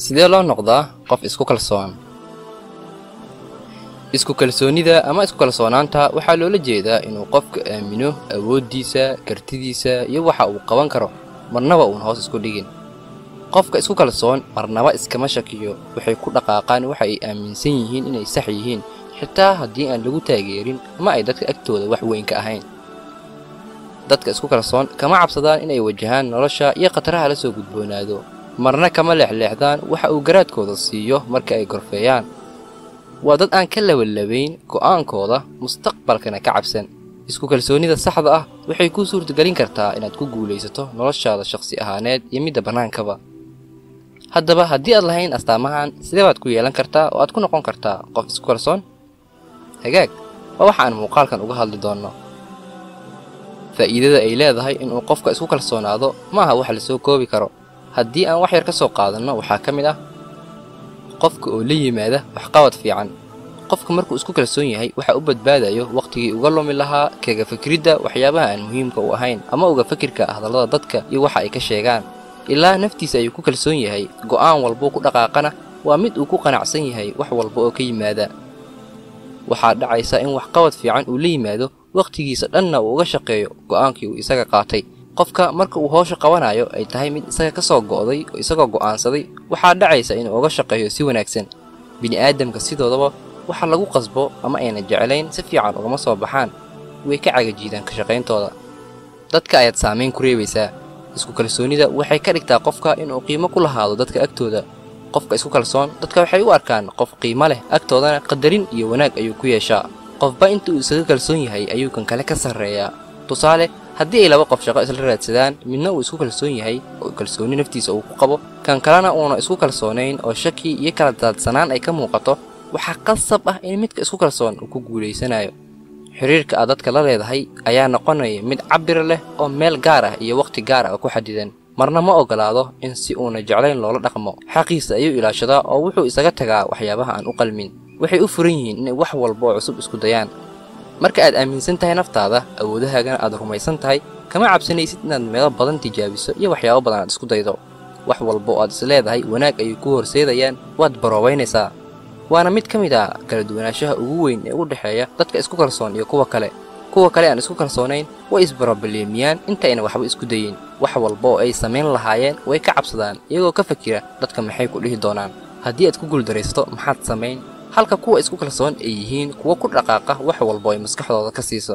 sidee loo noqdaa qof isku kalsoon isku kalsoonnida ama isku kalsoonaanta waxaa loola jeedaa inuu qofka aamino awooddiisa kartidiisa iyo waxa uu qaban karo marnaba uun hoos isku dhigin qofka isku kalsoon marnaba iskama shakiyo waxay ku dhaqaaqaan waxa ay aaminsan yihiin inay sax yihiin xitaa haddii aan lagu taageerin ama ay dadka agtooda wax weyn ka ahayn dadka isku kalsoon kama cabsadaan inay wajahaan nolosha iyo khataraha la soo gudboonaado marna kama leexleexdaan waxa uu garaadkooda siiyo marka ay gorfeeyaan waa dad aan ka labalabayn go'aankooda mustaqbalkana ka cabsan isku kalsoonnida saxda ah waxay kuu suurtagelin kartaa inaad ku guulaysato noloshaada shakhsi ahaaneed iyo midda bannaankaba haddaba haddii aad lahayn astaamahan sidee baad ku yeelan kartaa oo aad ku noqon kartaa qof isku kalsoon hagaag waa waxa aan muuqaalkan uga hadli doonno faa'iidada ay leedahay inuu qofka isku kalsoonaado ma aha wax la soo koobi karo haddii aan wax yar ka soo qaadanno waxaa ka mid ah qofka oo la yimaada waxqabad fiican qofka markuu isku kalsoon yahay waxa u badbaadayo wakhtigii uga lumi lahaa kaga fikridda waxyaabaha aan muhiimka u ahayn ama uga fikirka hadallada dadka iyo waxa ay ka sheegaan ilaa naftiisa ayuu ku kalsoon yahay go'aan walbuu ku dhaqaaqana waa mid uu ku qanacsan yahay wax walba oo ka yimaada waxaa dhacaysa in waxqabad fiican uu la yimaado wakhtigiisa dhanna uu uga shaqeeyo go'aankii uu isaga qaatay qofka marka uu hoosha qabanayo ay tahay mid isaga ka soo go'day oo isagoo go'aansaday waxaa dhacaysa inuu uga shaqeeyo si wanaagsan bini'aadamka sidoodaba waxa lagu qasbo ama ayna jeclayn si fiican ugama soo baxaan way ka cagajiidaan ka shaqayntooda dadka ayaad saamayn ku reebaysaa isku kalsoonnida waxay ka dhigtaa qofka inuu qiimo ku lahaado dadka agtooda qofka isku kalsoon dadka waxay u arkaan qof qiimo leh agtoodana qadarin iyo wanaag ayuu ku yeeshaa qofba inta uu isaga kalsoon yahay ayuu kan kale ka sarreeyaa tusaale haddii ay laba qof shaqo isla raadsadaan midna uu isku kalsoon yahay oo kalsoonni naftiisa uu ku qabo kan kalena uuna isku kalsoonayn oo shaki iyo kala daadsanaan ay ka muuqato waxaa qasab ah in midka isku kalsoon uu ku guulaysanayo xiriirka aad dadka la leedahay ayaa noqonaya mid cabir leh oo meel gaar ah iyo wakhti gaar ah oo ku xadidan marna ma ogolaado in si uuna jeclayn loola dhaqmo xaqiisa ayuu ilaashadaa oo wuxuu isaga tagaa waxyaabaha aan u qalmin waxay u furan yihiin inay wax walba oo cusub isku dayaan marka aad aaminsan tahay naftaada awoodahaagana aad rumaysan tahay kama cabsanaysid inaad meelo badan tijaabiso iyo waxyaabo badan aad isku daydo wax walba oo aad is leedahay wanaag ayay ku horseedayaan waad baroobaynaysaa waana mid ka mid ah kala duwanaanshaha ugu weyn ee u dhexeeya dadka isku kalsoon iyo kuwa kale kuwa kale aan isku kalsoonayn way isbarobaleemiyaan intayna waxba isku dayin wax walba oo ay samayn lahaayeen way ka cabsadaan iyagoo ka fakira dadka maxay ku dhihi doonaan haddii aad ku guuldaraysato maxaad samayn halka kuwa isku kalsoon ay yihiin kuwa ku dhaqaaqa wax walba ay maskaxdooda ka siiso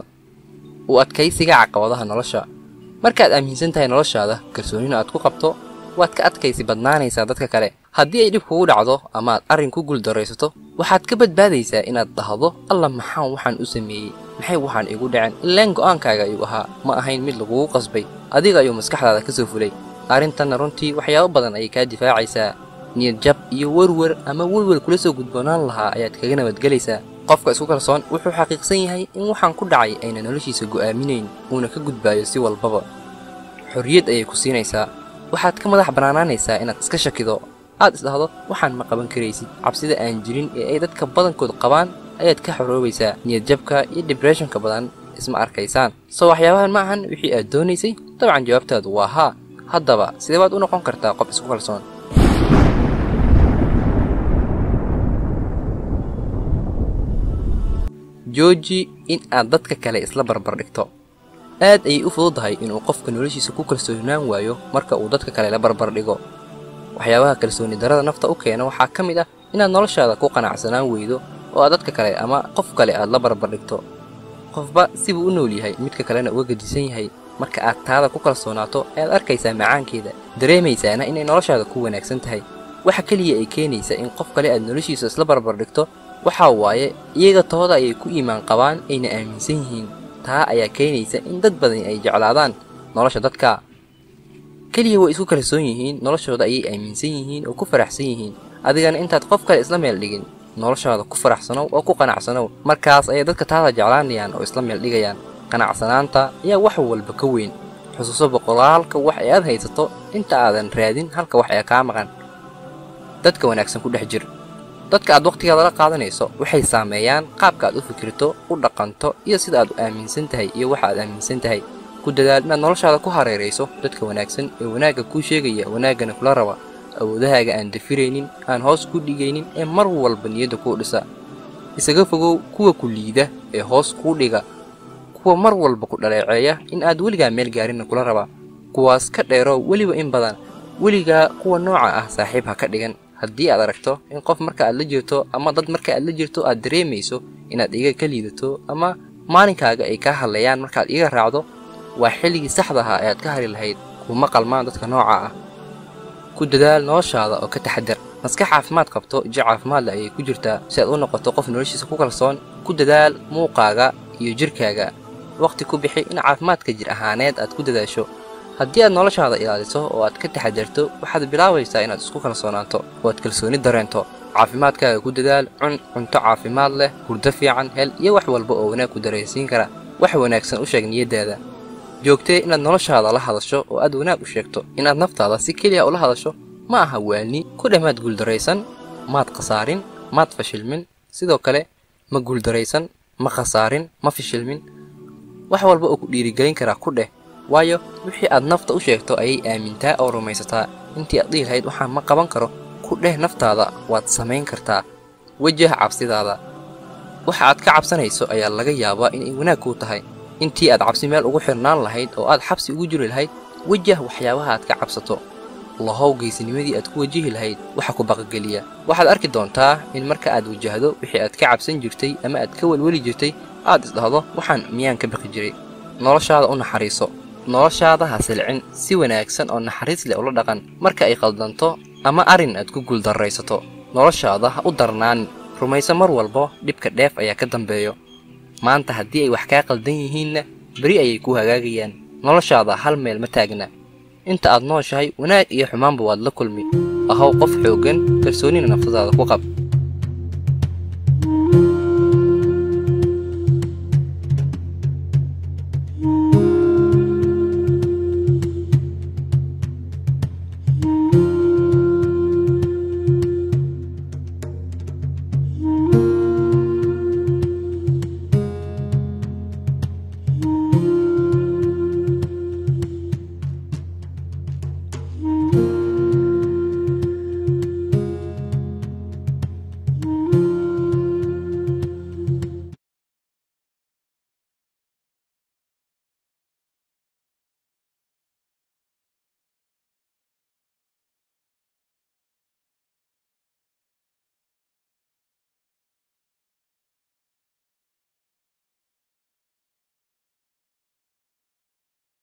u adkaysiga caqabadaha nolosha markaad aaminsan tahay noloshaada kalsoonina aad ku qabto waad ka adkaysi badnaanaysaa dadka kale haddii ay dhib kugu dhacdo ama aad arrin ku guuldaraysato waxaad ka badbaadaysaa inaad dhahdo alla maxaan waxaan u sameeyey maxay waxaan igu dhaceen ilaan go'aankaaga ayuu ahaa ma ahayn mid lagugu qasbay adiga ayuu maskaxdaada ka soo fulay arrintanna runtii waxyaabo badan ayay kaa difaacaysaa niyadjab iyo werwer ama welwel kula soo gudboonaan lahaa ayaad kaga nabadgelaysaa qofka isku kalsoon wuxuu xaqiiqsan yahay in waxaan ku dhacay ayna noloshiisa go'aaminayn uuna ka gudbaayo si walbaba xorriyad ayay ku siinaysaa waxaad ka madax bannaanaanaysaa inaad iska shakido aad isdhahdo waxaan ma qaban karaysid cabsida aan jirin ee ay dadka badankood qabaan ayaad ka xoroobaysaa niyadjabka iyo dibresshonka badan isma arkaysaan soo waxyaabahan ma ahan wixii aad doonaysay dabcan jawaabtaadu waa haa haddaba sidee baad u noqon kartaa qof isku kalsoon jooji in aad dadka kale isla barbar dhigto aad ayay u fududahay inuu qofka noloshiisa ku kalsoonaan waayo marka uu dadka kale la barbar dhigo waxyaabaha kalsooni darada nafta u keena waxaa ka mid ah inaad noloshaada ku qanacsanaan weydo oo aad dadka kale ama qof kale aad la barbar dhigto qofba sibuu u nool yahay midka kalena uga gedisan yahay marka aad taada ku kalsoonaato ayaad arkaysaa macaankeeda dareemaysaana inay noloshaada ku wanaagsan tahay waxa keliya ay keenaysa in qof kale aad noloshiisa isla barbar dhigto waxaa waaye iyaga tooda ayay ku iimaan qabaan ayna aaminsan yihiin taa ayaa keenaysa in dad badan ay jeclaadaan nolosha dadka keliya way isku kalsoon yihiin noloshooda ayay aaminsan yihiin oo ku faraxsan yihiin adigana intaad qof kale isla meel dhigin noloshaada ku faraxsanow oo ku qanacsanow markaas ayay dadka taada jeclaanayaan oo isla meel dhigayaan qanacsanaanta ayaa wax walba ka weyn xusuuso boqolaalka wax ee aad haysato inta aadan raadin halka wax ee kaa maqan dadka wanaagsan ku dhex jir dadka aad wakhtigaada la qaadanayso waxay saameeyaan qaabka aad u fikirto u dhaqanto iyo sida aad u aaminsan tahay iyo waxa aad aaminsan tahay ku dadaal inaad noloshaada ku hareerayso dadka wanaagsan ee wanaagga kuu sheegaya wanaaggana kula raba awoodahaaga aan dafiraynin aan hoos ku dhigaynin ee mar walba niyadda kuu dhisa isaga fogow kuwa ku liida ee hoos kuu dhiga kuwa mar walba ku dhaleeceeya in aad weligaa meel gaarinna kula rabaa kuwaas ka dheeroo weliba in badan weligaa kuwa nooca ah saaxiib ha ka dhigan haddii aad aragto in qof marka aad la jirto ama dad marka aad la jirto aad dareemayso inaad iga ka liidato ama maalinkaaga ay kaa hadlayaan markaad iga raacdo waa xilligii saxda ahaa ee aad ka hari lahayd kuma qalmaan dadka nooca ah ku dadaal noloshaada oo ka taxadar maskax caafimaad qabto jo caafimaadle ayay ku jirtaa si aad u noqoto qof noloshiisa ku kalsoon ku dadaal muuqaaga iyo jirkaaga wakhti ku bixi in caafimaadka jir ahaaneed aad ku dadaasho haddii aad noloshaada ilaaliso oo aad ka taxadarto waxaad bilaabaysaa inaad isku kalsoonaato oo aad kalsooni dareento caafimaadkaaga ku dadaal cun cunto caafimaad leh hurdo fiican hel iyo wax walba oo wanaag ku dareensiin kara wax wanaagsan u sheeg niyaddaada joogtee inaad noloshaada la hadasho oo aad wanaag u sheegto inaad naftaada si keliya ula hadasho ma aha waalni ku dheh maad guuldaraysan maad khasaarin maad fashilmin sidoo kale ma guuldaraysan ma khasaarin ma fashilmin wax walba oo ku dhiirigelin karaa ku dheh waayo wixii aad nafta u sheegto ayay aamintaa oo rumaysataa intii aad dhihi lahayd waxaan ma qaban karo ku dheh naftaada waad samayn kartaa wejah cabsidaada waxa aad ka cabsanayso ayaa laga yaabaa inay wanaag kuu tahay intii aad cabsi meel ugu xirnaan lahayd oo aad xabsi ugu jiri lahayd wejah waxyaabaha aad ka cabsato lahow geysinimadii aad ku wajihi lahayd waxa ku baqageliya waxaad arki doontaa in marka aad wajahdo wixii aad ka cabsan jirtay ama aad ka welweli jirtay aad isdhahdo waxaan miyaan ka baqi jiray noloshaada u naxariiso noloshaada ha silcin si wanaagsan oo naxariis leh ula dhaqan marka ay qaldanto ama arrin aad ku guuldarraysato noloshaada ha u darnaanin rumayso mar walbo dhibka dheef ayaa ka dambeeyo maanta haddii ay wax kaa qaldan yihiinna beri ayay ku hagaagayaan noloshaada hal meel ma taagna inta aad nooshahay wanaag iyo xumaanba waad la kulmi ahow qof xooggan kalsoonina naftadaada ku qab